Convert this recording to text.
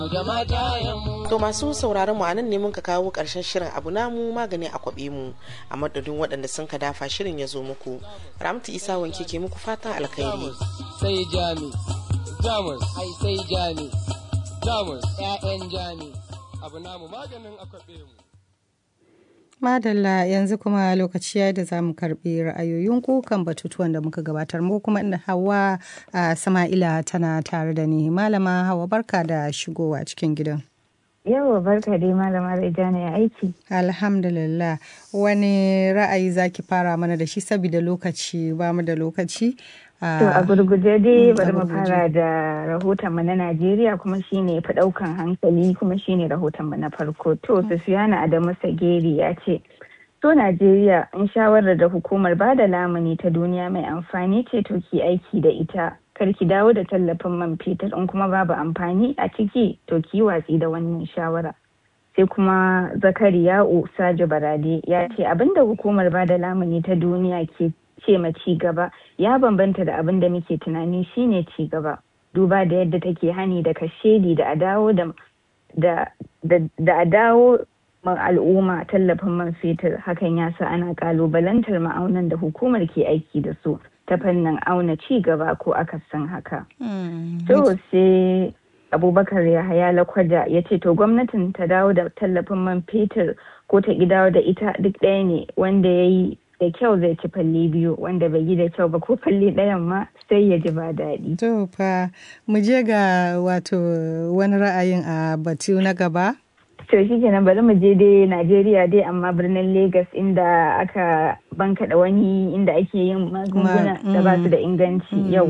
To masu sauraron mu anan ne mun ka kawo karshen shirin abu namu magani a kwabe mu a madadin waɗanda sun ka dafa shirin ya zo muku. Ramtu Isa wanke ke muku fatan alkhairi. Sai jami, jamus, ai sai jami, jamus, ƴaƴan jami, abu namu maganin a kwabe mu. Madalla yanzu kuma lokaci ya da za mu karɓi ra'ayoyinku kan batutuwan da muka gabatar mu kuma inda Hawa a Sama'ila tana tare da ni. Malama Hawa barka da shigowa cikin gidan. Yawa barka dai malama Rejana ya aiki. Alhamdulillah. Wani ra'ayi zaki fara mana da shi saboda lokaci ba mu da lokaci. To a gurguje dai bari mu fara da rahoton mu na Najeriya kuma shine fi daukan hankali kuma shine rahoton mu na farko. To Sufiyana Adamu Sageri ya ce To Najeriya in shawarar da hukumar ba da lamuni ta duniya mai amfani ce to ki aiki da ita. Kar ki dawo da tallafin man fetur in kuma babu amfani a ciki to ki watsi da wannan shawara. Sai kuma Zakariya'u Sajo Barade ya ce abinda hukumar ba da lamuni ta duniya ke ce ma ci gaba ya bambanta da abin da muke tunani shine ci gaba duba da yadda take hani da kashedi da a dawo da da a dawo ma al'umma tallafin man fetur hakan ya sa ana kalubalantar ma'aunan da hukumar ke aiki da su ta fannin auna ci gaba ko akasin haka. To sai abubakar yahaya lakwada ya ce to gwamnatin ta dawo da tallafin man fetur ko ta dawo da ita duk ɗaya ne wanda ya yi da kyau zai ci falle biyu wanda bai yi da kyau ba ko falle ɗayan ma sai ya ji ba daɗi. To fa mu je ga wato wani ra'ayin a batu na gaba. To shi kenan bari mu je dai Najeriya dai amma birnin Legas inda aka bankaɗa wani inda ake yin magunguna da ba su da inganci yau